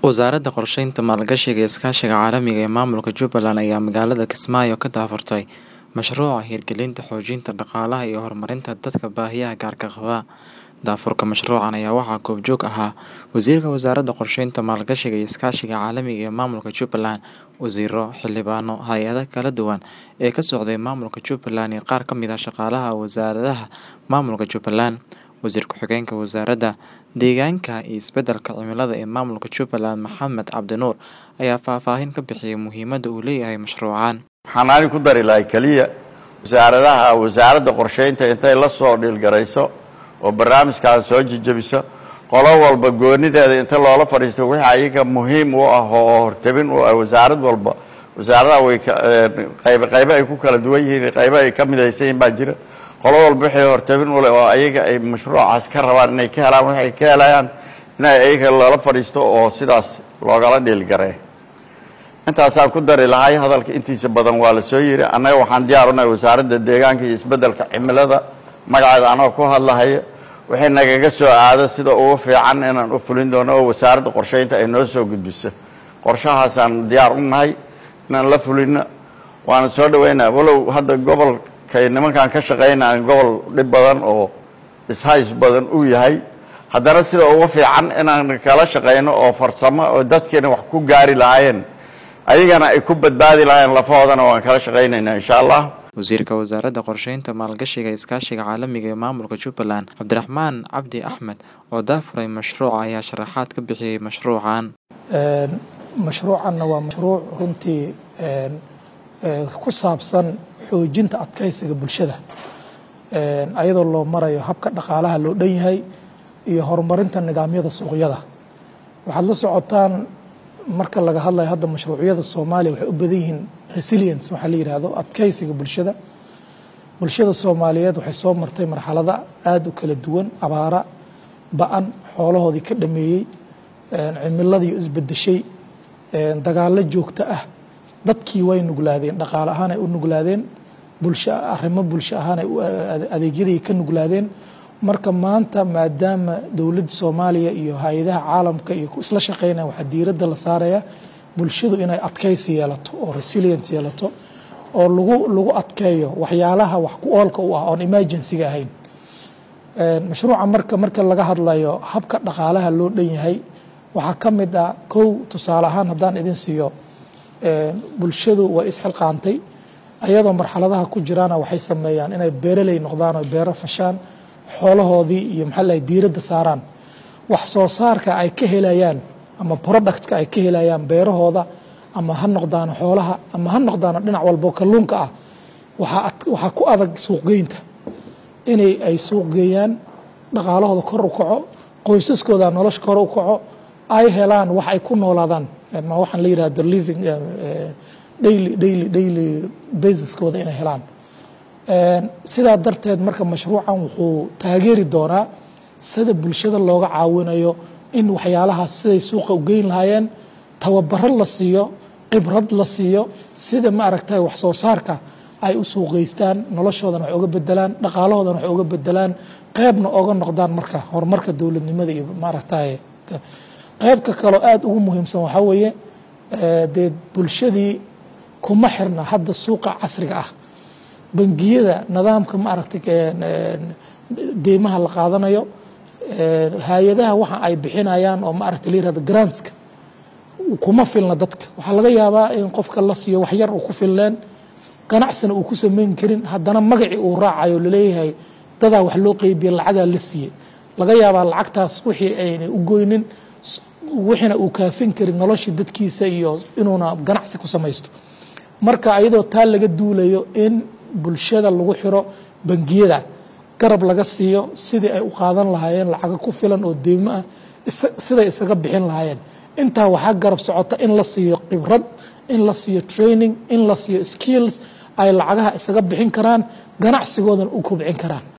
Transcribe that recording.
Wasaaradda Qorsheynta, Maalgashiga iyo Iskaashiga Caalamiga ee Maamulka Jubbaland ayaa magaalada Kismaayo ka daahfurtay mashruuca hirgelinta xoojinta dhaqaalaha iyo horumarinta dadka baahiyaha gaarka qaba. Daahfurka mashruucan ayaa waxaa goobjoog ahaa Wasiirka Wasaaradda Qorsheynta, Maalgashiga iyo Iskaashiga Caalamiga ee Maamulka Jubbaland, wasiirro, xildhibaano, hay'adaha kala duwan ee ka socday maamulka Jubbaland iyo qaar ka mid ah shaqaalaha wasaaradaha maamulka Jubbaland. Wasiir ku-xigeenka Wasaaradda Deegaanka iyo Isbeddelka Cimilada ee Maamulka Jubbaland, Maxamed Cabdi Nuur, ayaa faahfaahin ka bixiyay muhiimadda uu leeyahay mashruucan. waxaan ani ku dari lahay keliya wasaaradaha wasaaradda qorsheynta intay la soo dhiilgarayso oo barnaamijkaas soo jejebiso qolo walba goonideeda inta loola fadhiisto wixii ayaga muhiim u ah oo hortabin u ah wasaarad walba wasaaradaha way qaybe qaybe ay ku kala duwan yihiin qaybe ay ka midaysan yihiin baa jira qolo walba wixii hortabin u leh oo ayaga ay mashruucaas ka rabaan inay ka helaan waxay ka helayaan inay ayaga loola fadhiisto oo sidaas loogala dhiilgaray intaasaan ku dari lahay hadalka intiisa badan waa la soo yiri annaga waxaan diyaar unahay wasaaradda deegaanka iyo isbeddelka cimilada magaceeda anagoo ku hadlahaya wixii nagaga soo aado sida ugu fiican inaan u fulin doono oo wasaaradda qorsheynta ay noo soo gudbiso qorshahaasaan diyaar u nahay inaan la fulino waana soo dhaweynaa walow hadda gobolkay nimankan ka shaqeynaya gobol dhib badan oo ishays badan uu yahay haddana sida ugu fiican inaan kala shaqeyno oo farsamo oo dadkeena wax ku gaari lahaayeen ayagana ay ku badbaadi lahaayeen lafahoodana waan kala shaqaynaynaa insha allah Wasiirka Wasaaradda Qorsheynta, Maalgashiga iyo Iskaashiga Caalamiga ee Maamulka Jubbaland, Cabdiraxmaan Cabdi Axmed, oo daahfuray mashruuca ayaa sharaxaad ka bixiyay mashruucan. mashruucanna waa mashruuc runtii ku saabsan xoojinta adkeysiga bulshada ayadoo loo marayo habka dhaqaalaha loo dhan yahay iyo horumarinta nidaamyada suuqyada waxaad la socotaan marka laga hadlayo hadda mashruucyada soomaaliya waxay u badan yihiin resilience waxaa la yidhaahdo adkeysiga bulshada bulshada soomaaliyeed waxay soo martay marxalada aada u kala duwan abaara ba-an xoolahoodii ka dhameeyey cimiladii isbedeshay dagaalo joogto ah dadkii way nuglaadeen dhaqaale ahaan ay u nuglaadeen bulsho arrimo bulsho ahaan ay adeegyadii ka nuglaadeen marka maanta maadaama dowladda soomaaliya iyo hay-adaha caalamka iyo isla shaqeynaya waxaa diiradda la saaraya bulshadu inay adkeysi yeelato oo resilience yeelato oo lagu lagu adkeeyo waxyaalaha wax ku oolka u ah oon emergencyga ahayn mashruuca marka marka laga hadlayo habka dhaqaalaha loo dhan yahay waxaa ka mid ah kow tusaale ahaan haddaan idin siiyo bulshadu way isxilqaantay ayadoo marxaladaha ku jiraana waxay sameeyaan inay beeraley noqdaan oo beero fashaan xoolahoodii iyo maxaa lahay diiradda saaraan wax soo saarka ay ka helayaan ama productka ay ka helayaan beerahooda ama ha noqdaano xoolaha ama ha noqdaano dhinac walbo kalluunka ah waxaa ku adag suuqgeynta inay ay suuq geeyaan dhaqaalahooda kor u kaco qoysaskooda nolosha kor u kaco ay helaan wax ay ku noolaadaan ma waxaan la yirahdo living daily daily daily basiskooda inay helaan sidaa darteed marka mashruucan wuxuu taageeri doonaa sida bulshada looga caawinayo in waxyaalahaas siday suuqa u geyn lahaayeen tababaro la siiyo khibrad la siiyo sida ma aragtay wax soo saarka ay u suuqgeystaan noloshoodana wax uga bedelaan dhaqaalahoodana wax uga bedelaan qeybna oga noqdaan marka horumarka dowladnimada iyo maaragtay qeybka kaloo aada ugu muhiimsan waxaa weeye dee bulshadii kuma xirna hadda suuqa casriga ah bangiyada nidaamka ma aragtay deymaha la qaadanayo hay-adaha waxa ay bixinayaan oo ma aragtay la yirahdo grantska kuma filna dadka waxaa laga yaabaa in qofka la siiyo wax yar uu ku filneen ganacsina uu ku samayn karin haddana magacii uu raacayo laleeyahay dadaa wax loo qeybiye lacagaa la siiyey laga yaabaa lacagtaas wixii aynay u goynin wixiina uu kaafin karin noloshii dadkiisa iyo inuuna ganacsi ku samaysto marka ayadoo taa laga duulayo in bulshada lagu xiro bangiyada garab laga siiyo sidii ay u qaadan lahaayeen lacago ku filan oo deymo ah siday isaga bixin lahaayeen intaa waxaa garab socota in la siiyo khibrad in la siiyo training in la siiyo skills ay lacagaha isaga bixin karaan ganacsigoodana u kobcin karaan